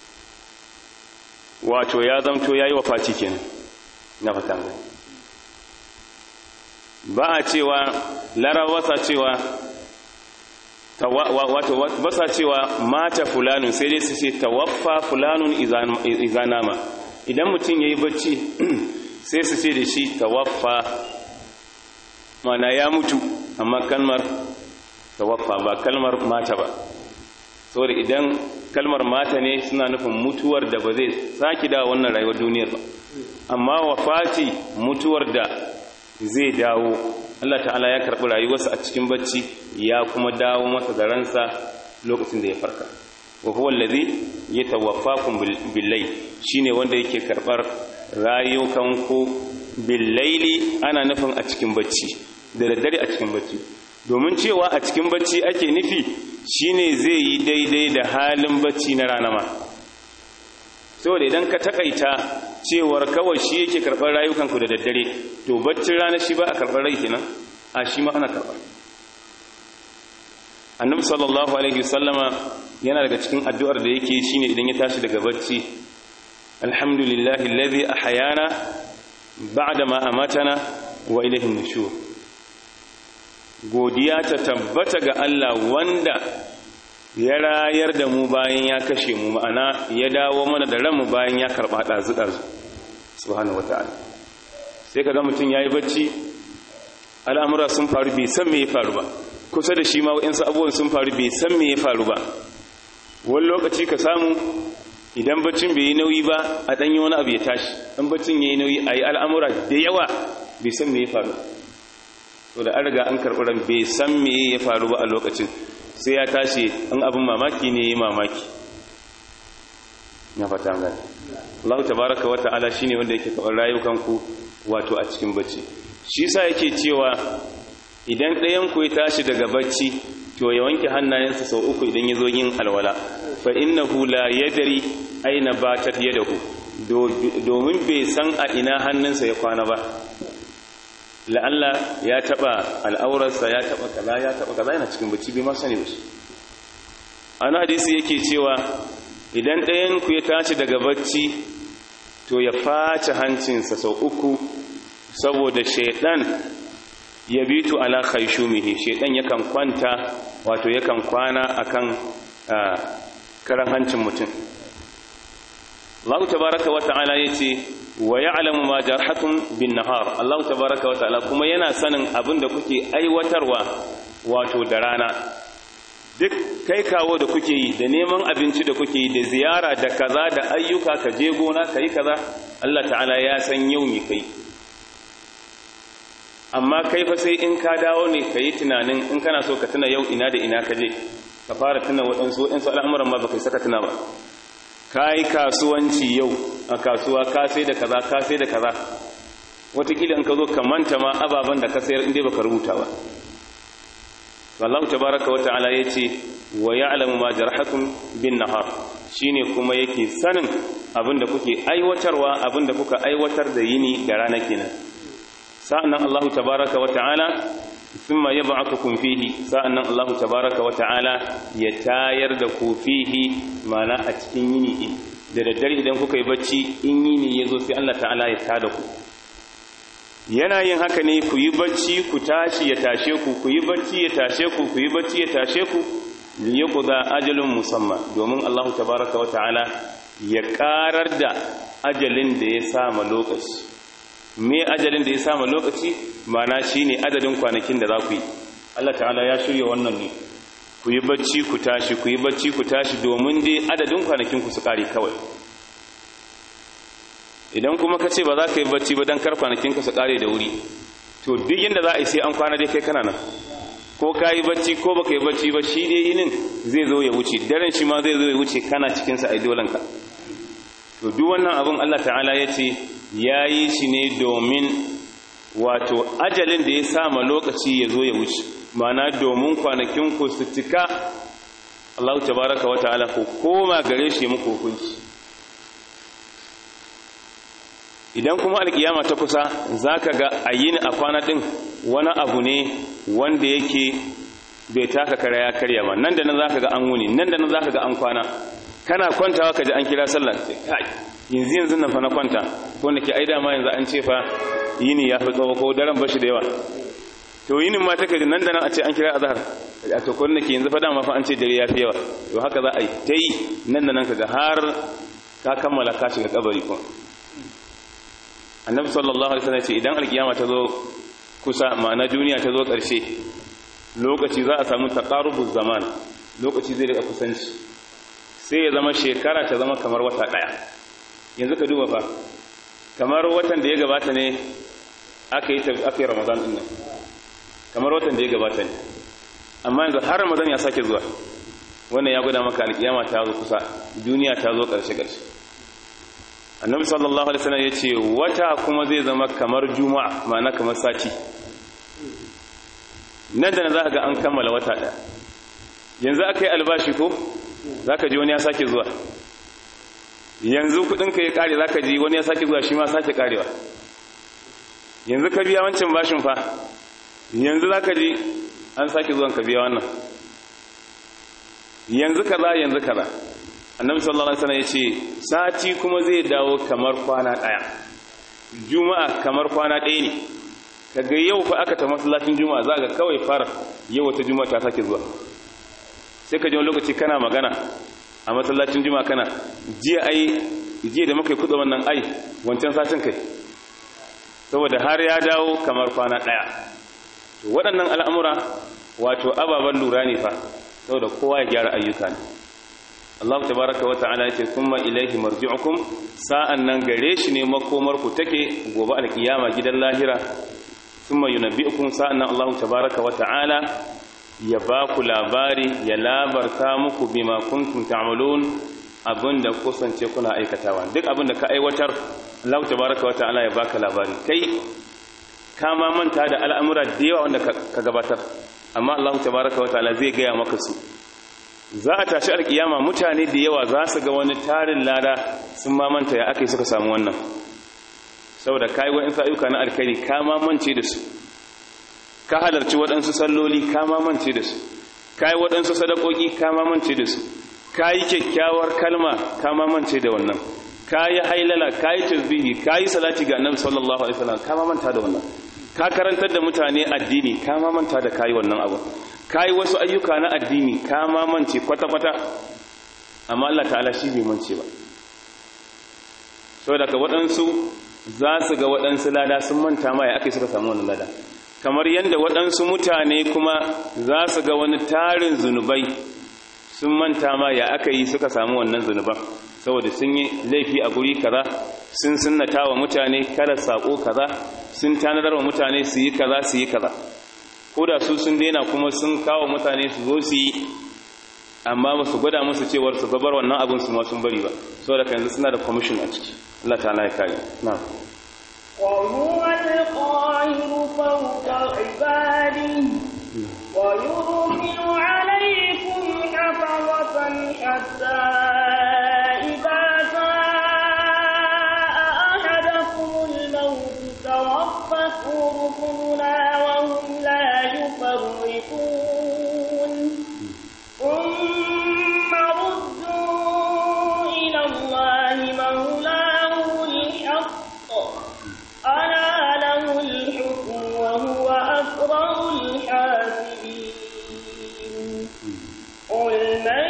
Speaker 1: wato ya zamto ya yi wafaci kenan na fatan ba a cewa larabasa cewa wato ba sa cewa mata fulanun sai dai su ce tawaffa fulanun izanama idan mutum ya yi bacci sai su ce da shi tawaffa mana ya mutu amma kalmar tawaffa ba kalmar mata ba saboda idan kalmar mata ne suna nufin mutuwar da ba zai sake da wannan rayuwar duniyar ba amma wafati mutuwar da zai dawo Allah ta'ala ya karɓi rayuwarsa a cikin bacci ya kuma dawo masa da ransa lokacin da ya farka wa huwa allazi yatawaffakum bil-layl shine wanda yake karɓar rayukan ku bil-layli ana nufin a cikin bacci da daddare a cikin bacci domin cewa a cikin bacci ake nufi shine zai yi daidai da halin bacci na rana ma saboda idan ka takaita cewar kawai shi yake karɓar rayukanku da daddare to baccin rana shi ba a karɓar rai kenan a shi ma ana karɓar annabi sallallahu alaihi wasallama yana daga cikin addu'ar da yake shine idan ya tashi daga bacci alhamdulillahi alladhi ahyana ba'da ma amatana wa ilayhi nushur godiya ta tabbata ga Allah wanda ya rayar da mu bayan ya kashe mu ma'ana ya dawo mana da ranmu bayan ya karɓa ɗazu-ɗazu subhanahu wata'ala sai ka ga mutum ya yi bacci al'amura sun faru bai san me ya faru ba kusa da shi ma wa'insu abubuwan sun faru bai san me ya faru ba wani lokaci ka samu idan baccin bai yi nauyi ba a ɗanyi wani abu ya tashi ɗan baccin ya yi nauyi a yi al'amura da yawa bai san me ya faru to da an riga an karɓi ran bai san me ya faru ba a lokacin sai ya tashi an abin mamaki ne ya mamaki ya fata gani Allah tabaraka wa ta'ala shine wanda yake karɓar rayukanku wato a cikin bacci shi sa yake cewa idan ɗayan ku ya tashi daga bacci to ya wanke hannayensa sau uku idan ya zo yin alwala fa innahu la yadri aina batat yadahu domin bai san a ina hannunsa ya kwana ba la'alla ya taba al'aurarsa ya taba kaza ya taba kaza yana cikin bacci bai ma sani ba shi ana hadisi yake cewa idan ɗayan ku ya tashi daga bacci to ya face hancinsa sau uku saboda shaidan ya bitu ala khayshumihi shaidan yakan kwanta wato yakan kwana akan karan hancin mutum Allah tabaraka wa ta'ala yace wa ya'lamu ma jarhatum bin nahar Allah tabaraka wa ta'ala kuma yana sanin abin da kuke aiwatarwa wato da rana duk kai kawo da kuke yi da neman abinci da kuke yi da ziyara da kaza da ayyuka ka je gona kai kaza Allah ta'ala ya san yau me kai amma kai fa sai in ka dawo ne ka yi tunanin in kana so ka tuna yau ina da ina ka je ka fara tuna waɗansu waɗansu al'amuran ma ba kai saka tuna ba ka yi kasuwanci yau a kasuwa ka sai da kaza ka sai da kaza watakila in ka zo ka manta ma ababen da ka sayar inda baka rubuta ba wallahu tabaraka wa ta'ala yace wa ya'lamu ma jarhakum bin nahar shine kuma yake sanin abinda kuke aiwatarwa abinda kuka aiwatar da yini da rana kenan sa'annan Allah tabaraka wa ta'ala thumma yab'athukum fihi sa'annan Allah tabaraka wa ta'ala ya tayar da ku fihi mana a cikin yini din da daddare idan kuka yi bacci in yini yazo sai Allah ta'ala ya tada ku yana yin haka ne ku yi bacci ku tashi ya tashe ku ku yi bacci ya tashe ku ku yi bacci ya tashe ku liyaqda ajalun musamma domin Allah tabaraka wa ta'ala ya karar da ajalin da ya sama lokaci me ajalin da ya sama lokaci mana shine adadin kwanakin da za ku yi Allah ta'ala ya shirya wannan ne ku yi bacci ku tashi ku yi bacci ku tashi domin dai adadin kwanakin ku su kare kawai idan kuma ka ce ba za ka yi bacci ba don kar kwanakin ka su kare da wuri to duk yadda za a yi sai an kwana dai kai kana nan ko ka yi bacci ko baka yi bacci ba shi dai yinin zai zo ya wuce daren shi ma zai zo ya wuce kana cikinsa a idolanka to duk wannan abin Allah ta'ala ya ce ya yi shi ne domin wato ajalin da ya sama lokaci ya zo ya wuce mana domin kwanakin ku su cika Allah tabaraka wa ta'ala ku koma gare shi muku hukunci idan kuma alkiyama ta kusa zaka ga ayin a kwana din wani abu ne wanda yake bai taka kara ya karya ba nan da nan zaka ga an wuni nan da nan zaka ga an kwana kana kwantawa ka ji an kira sallah sai kai yanzu yanzu nan fa na kwanta ko nake ai dama yanzu an ce fa yini ya fi tsawo ko daren bashi da yawa to yinin ma take nan da nan a ce an kira azhar a to kun nake yanzu fa dama fa an ce dare ya fi yawa to haka za a yi ta yi nan da nan kaga har ka kammala ka shiga kabari kuma annabi sallallahu alaihi wasallam ce idan alkiyama ta zo kusa ma'ana duniya ta zo ƙarshe lokaci za a samu taqarubuz zaman lokaci zai rika kusanci sai ya zama shekara ta zama kamar wata daya yanzu ka duba fa kamar watan da ya gabata ne aka yi aka yi ramadan din nan kamar watan da ya gabata ne amma yanzu har ramadan ya sake zuwa wannan ya gwada maka alkiyama ta zo kusa duniya ta zo ƙarshe ƙarshe annabi sallallahu alaihi wasallam yace wata kuma zai zama kamar juma'a ma'ana kamar sati nan da nan za ga an kammala wata ɗaya yanzu aka yi albashi ko za ka ji wani ya sake zuwa yanzu kudinka ya kare za ka ji wani ya sake zuwa shi ma sake karewa yanzu ka biya wancan bashin fa yanzu za ka ji an sake zuwan ka biya wannan yanzu kaza yanzu kaza annabi sallallahu alaihi wasallam yace sati kuma zai dawo kamar kwana daya juma'a kamar kwana daya ne kaga yau fa aka ta masallacin juma'a za ga kawai fara yau wata juma'a ta sake zuwa sai ka ji wani lokaci kana magana a masallacin juma'a kana jiya ai jiya da muka yi kuɗa wannan ai wancan satin kai saboda har ya dawo kamar kwana ɗaya to waɗannan al'amura wato ababen lura ne fa saboda kowa ya gyara ayyuka ne Allah tabaraka wa ta'ala yace kuma ilaihi marji'ukum sa'an nan gare shi ne makomar ku take gobe alkiyama gidan lahira thumma yunabbi'ukum sa'an nan Allah tabaraka wa ta'ala ya ba ku labari ya labarta muku bima kuntum ta'malun abinda kusance kuna aikatawa duk abinda ka aiwatar Allah tabaraka wa ta'ala ya baka labari kai ka ma manta da al'amura da yawa wanda ka gabatar amma Allah tabaraka wa ta'ala zai gaya maka su za a tashi alkiyama mutane da yawa za su ga wani tarin lada sun ma manta ya aka suka samu wannan saboda kai wa'in ayyuka na alkhairi ka ma mance da su ka halarci waɗansu salloli ka mamance da su ka yi waɗansu sadakoki ka mamance da su ka yi kyakkyawar kalma ka mamance da wannan ka yi hailala ka yi tasbihi ka yi salati ga annabi sallallahu alaihi wasallam ka mamanta da wannan ka karantar da mutane addini ka mamanta da ka yi wannan abu ka yi wasu ayyuka na addini ka mamance kwata-kwata amma Allah ta'ala shi bai mance ba saboda ka waɗansu za su ga waɗansu lada sun manta ma ya ake suka samu wannan lada kamar yadda waɗansu mutane kuma za su ga wani tarin zunubai sun manta ma ya aka yi suka samu wannan zunuban saboda sun yi laifi a guri kaza sun sunnata wa mutane kada sako kaza sun tanadar wa mutane su yi kaza su yi kaza ko da su sun daina kuma sun kawo mutane su zo su yi amma ba su gwada musu cewar su gabar wannan abin su ma sun bari ba saboda yanzu suna da commission a ciki Allah ta'ala ya kare na'am
Speaker 2: وهو القاهر فوق عباده ويرسل عليكم حفظة حتى إذا جاء أحدكم الموت توفته رسلنا وهم لا يفرقون ثم ردوا إلى الله مولاهم الحق ألا له الحكم وهو أسرع الحاسبين قل من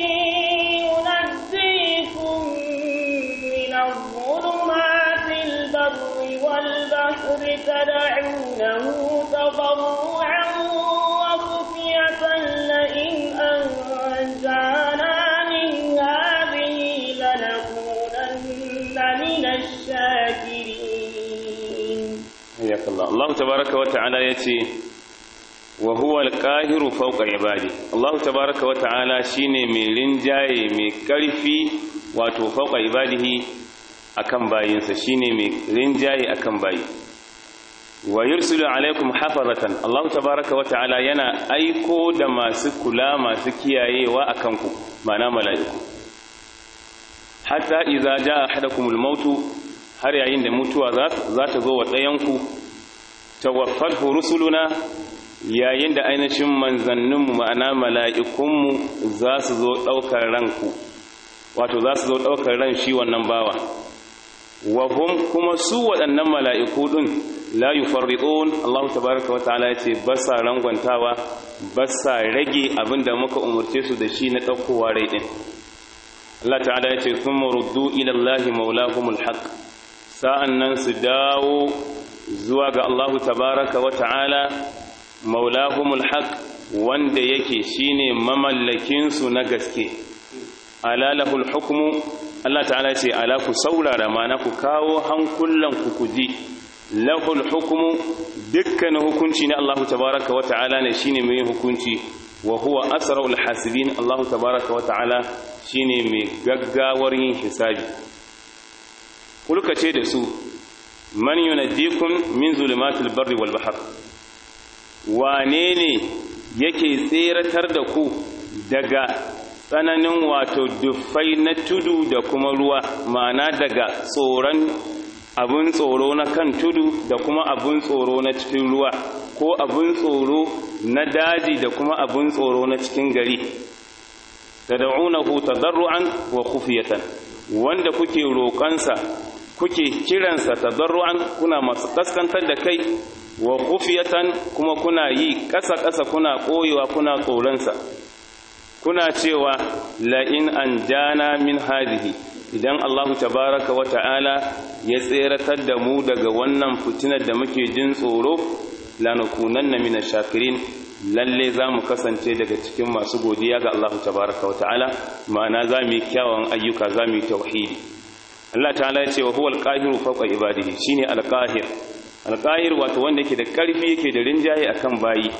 Speaker 2: ينجيكم من الظلمات البر والبحر تدعونه تضرعا وخفية لئن أنجانا من هذه لنكونن من الشاكرين
Speaker 1: حياك الله الله تبارك وتعالى يتي وهو القاهر فوق عباده الله تبارك وتعالى shine mai rinjaye mai karfi wato fauka ibadihi akan bayinsa shine mai rinjaye akan bayi wa yursilu alaikum hafazatan Allah tabaraka wa ta'ala yana aiko da masu kula masu kiyayewa akan ku mana mala'iku hatta idza jaa ahadakumul mautu har yayin da mutuwa za ta zo wa ɗayanku tawaffatu rusuluna yayin da ainihin manzanninmu ma'ana mala'ikunmu za su zo ɗaukar ranku wato za su zo ɗaukar ran shi wannan bawa wahum kuma su waɗannan mala'iku ɗin la yufarridun Allah tabaaraka wata'ala yace ba sa rangwantawa ba sa rage abinda muka umurce su da shi na daukowa rai din Allah ta'ala yace thumma ruddu ila Allah maulahumul haqq sa'annan su dawo zuwa ga Allah tabaaraka wata'ala maulahumul haqq wanda yake shine mamallakin su na gaske ala lahul hukmu Allah ta'ala ce ala ku saurara mana ku kawo hankulan ku kuji lahul hukmu dukkan hukunci na Allah tabaraka wa ta'ala ne shine mai hukunci wa huwa asrarul hasibin Allah tabaraka wa ta'ala shine mai gaggawar yin hisabi kulka ce da su man yunaddikum min zulumatil barri wal bahr wane ne yake tseratar da ku daga tsananin wato dufai na tudu da kuma ruwa ma'ana daga tsoron abin tsoro na kan tudu da kuma abin tsoro na cikin ruwa ko abin tsoro na daji da kuma abin tsoro na cikin gari tad'unahu tadarruan wa khufiyatan wanda kuke roƙansa kuke kiransa tadarruan kuna masu kaskantar da kai wa khufiyatan kuma kuna yi ƙasa-ƙasa kuna ɓoyewa kuna tsoronsa kuna cewa la'in an jana min hadihi idan Allahu tabaraka wa ta'ala ya tseratar da mu daga wannan fitinar da muke jin tsoro lanakunanna min shakirin lalle za mu kasance daga cikin masu godiya ga Allahu tabaraka wa ta'ala ma'ana za mu yi kyawun ayyuka za mu yi tauhidi Allah ta'ala ya ce wa huwal qahiru fawqa ibadihi shine al-qahir al-qahir wato wanda yake da karfi yake da rinjaye akan bayi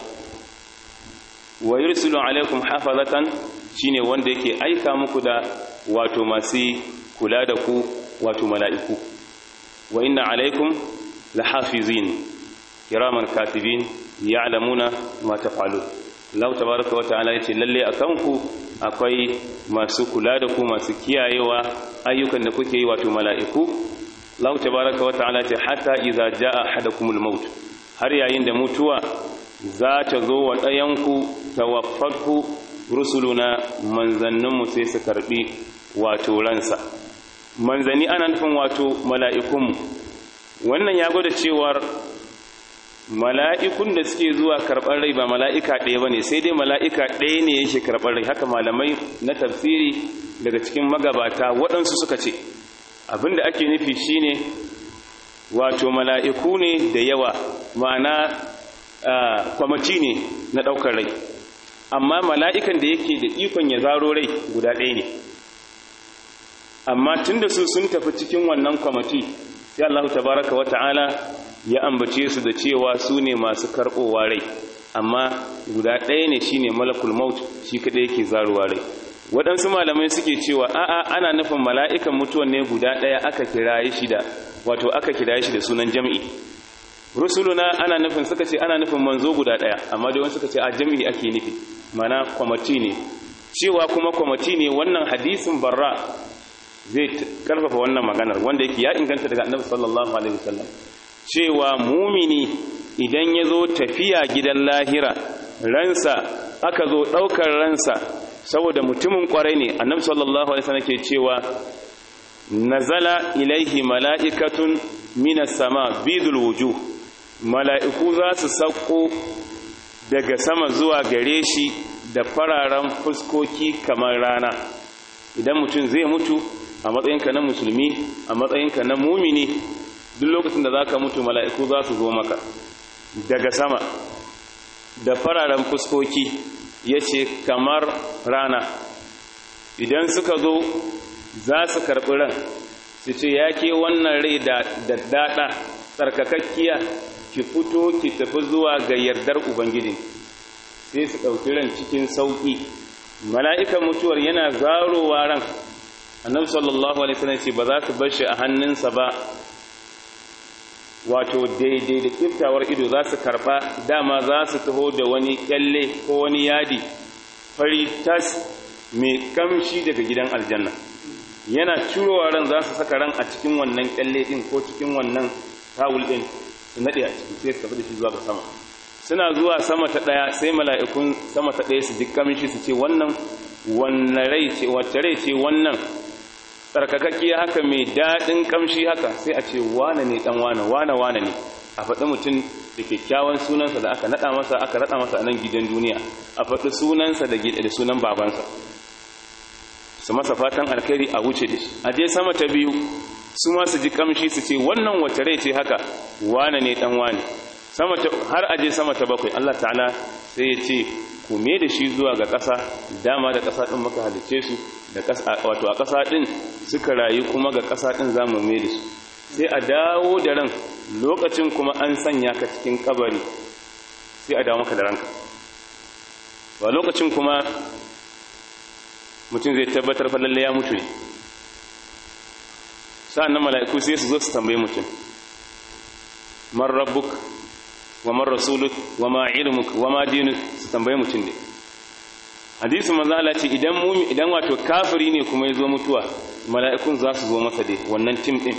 Speaker 1: wa yursilu alaikum hafazatan shine wanda yake aika muku da wato masu kula da ku wato mala'iku wa inna alaikum lahafizin kiraman katibin ya'lamuna ma taf'alun Allah tabaaraka wa ta'ala yace lalle akan ku akwai masu kula da ku masu kiyayewa ayyukan da kuke yi wato mala'iku Allah tabaaraka wa ta'ala ce hatta idza jaa ahadakumul maut har yayin da mutuwa za ta zo wa ɗayanku tawaffatku rusuluna manzanninmu sai su karɓi wato ransa manzanni ana nufin wato mala'ikunmu wannan ya gwada cewar mala'ikun da suke zuwa karɓar rai ba mala'ika ɗaya ba ne sai dai mala'ika ɗaya ne yake karɓar rai haka malamai na tafsiri daga cikin magabata waɗansu suka ce abinda ake nufi shine wato mala'iku ne da yawa ma'ana kwamati ne na ɗaukar rai amma mala'ikan da yake da ikon ya zaro rai guda ɗaya ne amma tun da su sun tafi cikin wannan kwamati sai Allah tabaraka wa ta'ala ya ambace su da cewa su ne masu karɓowa rai amma guda ɗaya ne shi ne malakul maut shi kaɗai yake zarowa rai waɗansu malamai suke cewa a'a ana nufin mala'ikan mutuwan ne guda ɗaya aka kiraye shi da wato aka kiraye shi da sunan jam'i rusuluna ana nufin suka ce ana nufin manzo guda daya amma dai wani suka ce a jami'i ake nufi mana kwamati ne cewa kuma kwamati ne wannan hadisin barra zai karfafa wannan maganar wanda yake ya inganta daga annabi sallallahu alaihi wasallam cewa mumini idan ya zo tafiya gidan lahira ransa aka zo ɗaukar ransa saboda mutumin kwarai ne annabi sallallahu alaihi wasallam ke cewa nazala ilaihi mala'ikatun minas sama bidul wujuh mala'iku za su sauko daga sama zuwa gare shi da fararen fuskoki kamar rana idan mutum zai mutu a matsayinka na musulmi a matsayinka na mumini duk lokacin da za ka mutu mala'iku za su zo maka daga sama da fararen fuskoki ya ce kamar rana idan suka zo za su karɓi ran su ce ya ke wannan rai da daɗa tsarkakakkiya ki fito ki tafi zuwa ga yardar ubangiji sai su ɗauki ran cikin sauƙi mala'ikan mutuwar yana zarowa ran annabi sallallahu alaihi wasallam ce ba za su bar shi a hannunsa ba wato daidai da kiftawar ido za su karɓa dama za su taho da wani kyalle ko wani yadi fari tas mai kamshi daga gidan aljanna yana curowa ran za su saka ran a cikin wannan kyalle din ko cikin wannan tawul din su nade a ciki sai su tafi da shi zuwa ga sama suna zuwa sama ta daya sai mala'ikun sama ta daya su ji kamshi su ce wannan wannan rai ce wacce rai ce wannan tsarkakakkiya haka mai daɗin kamshi haka sai a ce wane ne dan wane wane wane ne a faɗi mutum da kyakkyawan sunansa da aka naɗa masa aka naɗa masa a nan gidan duniya a faɗi sunansa da da sunan babansa su masa fatan alkhairi a wuce da shi a je sama ta biyu su ma su ji kamshi su ce wannan wace rai ce haka wane ne dan wane sama ta har aje sama ta bakwai Allah ta'ala sai ya ce ku me da shi zuwa ga ƙasa dama da ƙasa din muka halice su da ƙasa wato a ƙasa din suka rayu kuma ga ƙasa din zamu me da su sai a dawo da ran lokacin kuma an sanya ka cikin kabari sai a dawo maka da ranka ba lokacin kuma mutum zai tabbatar fa lalle ya mutu ne sa'an nan mala'iku sai su zo su tambaye mutum man rabbuk wa man rasuluk wa ma ilmuk wa ma dinuk su tambaye mutum ne hadisin manzo Allah ce idan mumi idan wato kafiri ne kuma ya zo mutuwa mala'ikun za su zo masa dai wannan tim din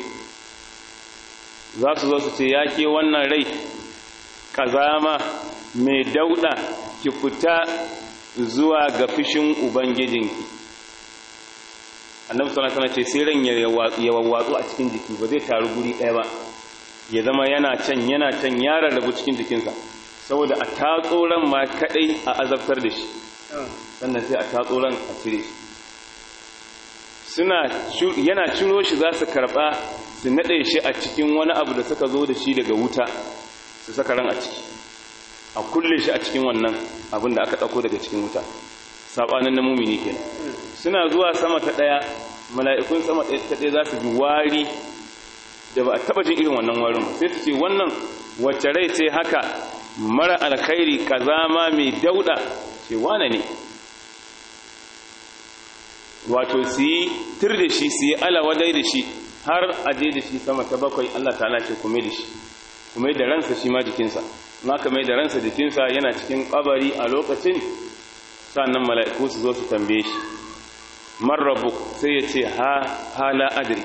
Speaker 1: za su zo su ce ya ke wannan rai kazama mai dauda ki fita zuwa ga fishin ubangijinki annabi sallallahu alaihi wasallam ce sai ran ya wawwatsu a cikin jiki ba zai taru guri ɗaya ba ya zama yana can yana can ya rarrabu cikin jikinsa saboda a tatso ran ma kadai a azabtar da shi sannan sai a tatso ran a cire shi suna yana ciro shi za su karba su nade shi a cikin wani abu da suka zo da shi daga wuta su saka ran a ciki a kulle shi a cikin wannan abin da aka dauko daga cikin wuta sabanin na mumini kenan suna zuwa sama ta daya mala'ikun sama ta daya za su ji wari da ba a taba jin irin wannan warin sai su ce wannan wacce rai ce haka mara alkhairi kazama mai dauda ce wane ne wato su yi tir da shi su yi alawadai da shi har aje da shi sama ta bakwai Allah ta'ala ce kuma da shi kuma da ransa shi ma jikinsa ma ka mai da ransa jikinsa yana cikin kabari a lokacin sannan mala'iku su zo su tambaye shi marrabu sai ya ce ha hala adri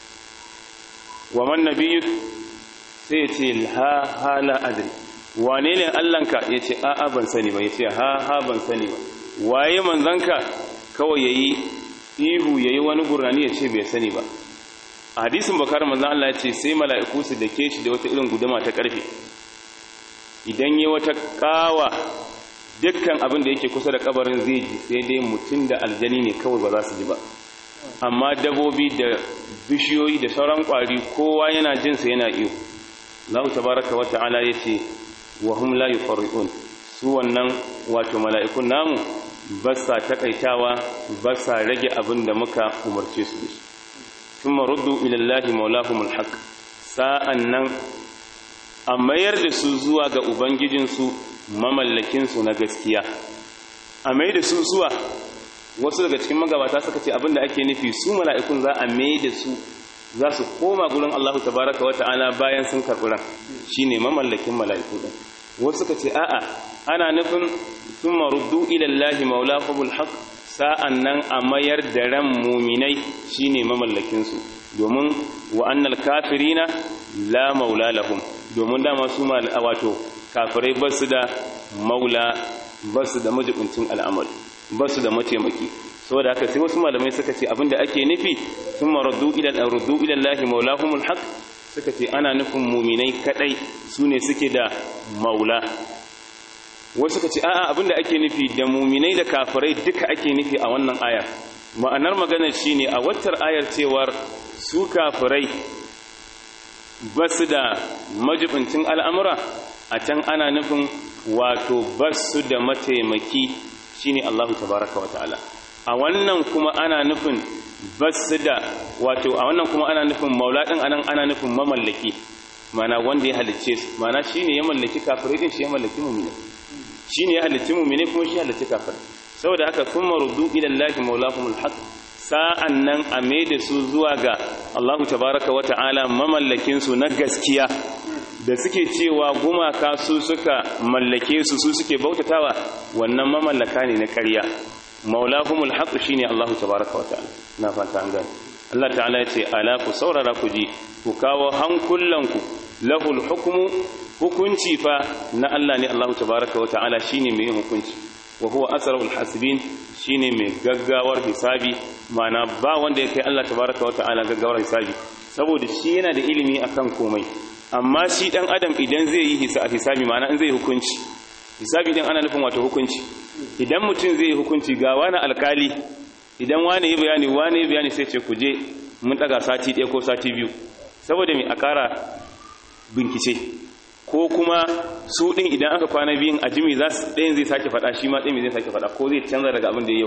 Speaker 1: wa man nabiyyuk sai ya ce ha hala adri wane ne allanka ya ce a'a ban sani ba ya ce ha ha ban sani ba waye manzanka kawai yayi ihu yayi wani gurnani ya ce bai sani ba a hadisin bakar manzan Allah ya ce sai mala'iku su dake shi da wata irin guduma ta karfe idan yi wata kawa dukkan abin da yake kusa da kabarin zai ji sai dai mutum da aljani ne kawai ba za su ji ba amma dabobi da bishiyoyi da sauran kwari kowa yana jinsa yana iyo Allah tabaraka wa ta'ala yace wa hum la yufarriqun su wannan wato mala'ikun namu ba sa takaitawa ba sa rage abin da muka umarce su da shi thumma ruddu ila Allah maulahumul haqq sa'annan a mayar da su zuwa ga ubangijinsu mamallakinsu na gaskiya a mai da su zuwa wasu daga cikin magabata suka ce abinda ake nufi su mala'ikun za a mai da su za su koma gurin Allah tabaraka wata'ala bayan sun karɓi ran shine mamallakin mala'iku din wasu suka ce a'a ana nufin sun maruddu ilallahi maulahumul haq sa'an nan a mayar da ran muminai shine mamallakinsu domin wa annal kafirina la maula lahum domin dama su wato kafirai ba su da maula ba su da majibincin al'amari ba su da mataimaki saboda haka sai wasu malamai suka ce abinda ake nufi sun maraddu ilan ruddu ilan lahi maulahumul haq suka ce ana nufin muminai kadai su ne suke da maula wasu suka ce a'a abinda ake nufi da muminai da kafirai duka ake nufi a wannan ayar ma'anar maganar shine a waccar ayar cewar su kafirai ba su da majibincin al'amura a can ana nufin wato ba su da mataimaki shine Allahu tabaraka wa ta'ala a wannan kuma ana nufin ba su da wato a wannan kuma ana nufin mauladin anan ana nufin mamallaki mana wanda ya halicce su mana shine ya mallaki kafirai din shi ya mallaki mu'mini shine ya halicci mu'mini kuma shi ya halicci kafirai saboda haka thumma ruddu ila Allahi maulahumul haqq sa'an nan a da su zuwa ga Allahu tabaraka wa ta'ala mamallakinsu na gaskiya da suke cewa gumaka su suka mallake su su suke bautatawa wannan mamallaka ne na ƙarya maulahumul haqq shine Allahu tabaraka wa ta'ala na fata an gani Allah ta'ala ya ce ala ku saurara ku ji ku kawo hankulanku lahul hukmu hukunci fa na Allah ne Allahu tabaraka wa ta'ala shine mai hukunci wa huwa asrarul hasibin shine mai gaggawar hisabi mana ba wanda ya kai Allah tabaraka wata'ala gaggawar hisabi saboda shi yana da ilimi akan komai amma shi dan adam idan zai yi hisabi ma'ana in zai yi hukunci hisabi idan ana nufin wato hukunci idan mutum zai yi hukunci ga wani alkali idan wani yi bayani wani yi bayani sai ce ku je mun daga sati ɗaya ko sati biyu saboda mai a ƙara bincike ko kuma su ɗin idan aka kwana biyun a jimi za su ɗayan zai sake faɗa shi ma ɗayan zai sake faɗa ko zai canza daga abin da ya yau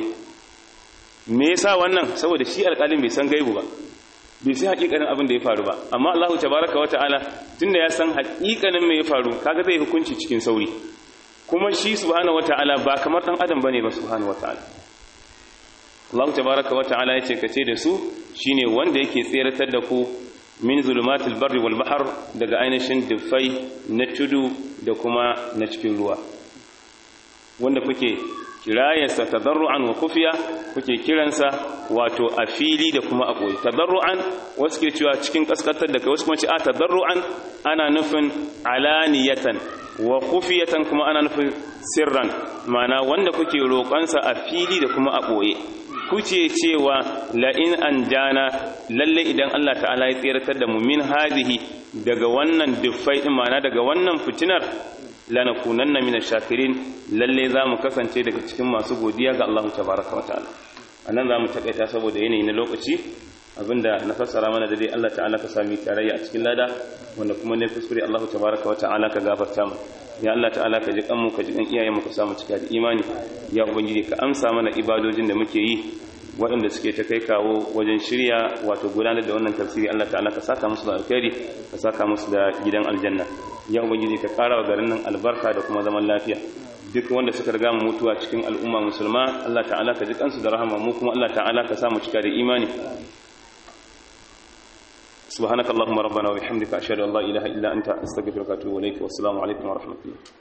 Speaker 1: me yasa wannan saboda shi alƙalin bai san gaibu ba bai sai haƙiƙanin abin da ya faru ba amma Allah tabaraka wa ta'ala tunda ya san haƙiƙanin me ya faru kaga zai hukunci cikin sauri kuma shi subhanahu wa ta'ala ba kamar dan adam bane ba subhanahu wa ta'ala Allah tabaraka wa ta'ala yace kace da su shine wanda yake tseratar da ku min zulumatil barri wal bahr daga ainihin dufai na tudu da kuma na cikin ruwa wanda kuke kirayarsa tadarru'an wa kufiya kuke kiransa wato a fili da kuma a koyi tadarru'an wasu ke cewa cikin kaskantar da kai wasu kuma ce a tadarru'an ana nufin alaniyatan wa kufiyatan kuma ana nufin sirran mana wanda kuke roƙonsa a fili da kuma a ɓoye kuce cewa la'in an jana lalle idan Allah ta'ala ya tseratar da mu min hadihi daga wannan duffai din mana daga wannan fitinar lanakunanna min shakirin lalle za mu kasance daga cikin masu godiya ga Allah tabaraka wa ta'ala anan za mu takaita saboda yanayi na lokaci abinda na fassara mana da dai Allah ta'ala ka sami tarayya a cikin lada wanda kuma ne kuskure Allah tabaraka wa ta'ala ka gafarta mu ya Allah ta'ala ka ji kanmu ka ji kan iyayenmu ka samu cika da imani ya ubangiji ka amsa mana ibadojin da muke yi waɗanda suke ta kai kawo wajen shirya wato gudanar da wannan tafsiri Allah ta'ala ka saka musu da alkhairi ka saka musu da gidan aljanna ya ubangiji ka ƙara wa garin nan albarka da kuma zaman lafiya duk wanda suka riga mu mutuwa cikin al'umma musulma Allah ta'ala ka ji kansu da rahama mu kuma Allah ta'ala ka samu cika da imani سبحانك اللهم ربنا وبحمدك أشهد أن لا إله إلا أنت أستغفرك وأتوب إليك والسلام عليكم ورحمة الله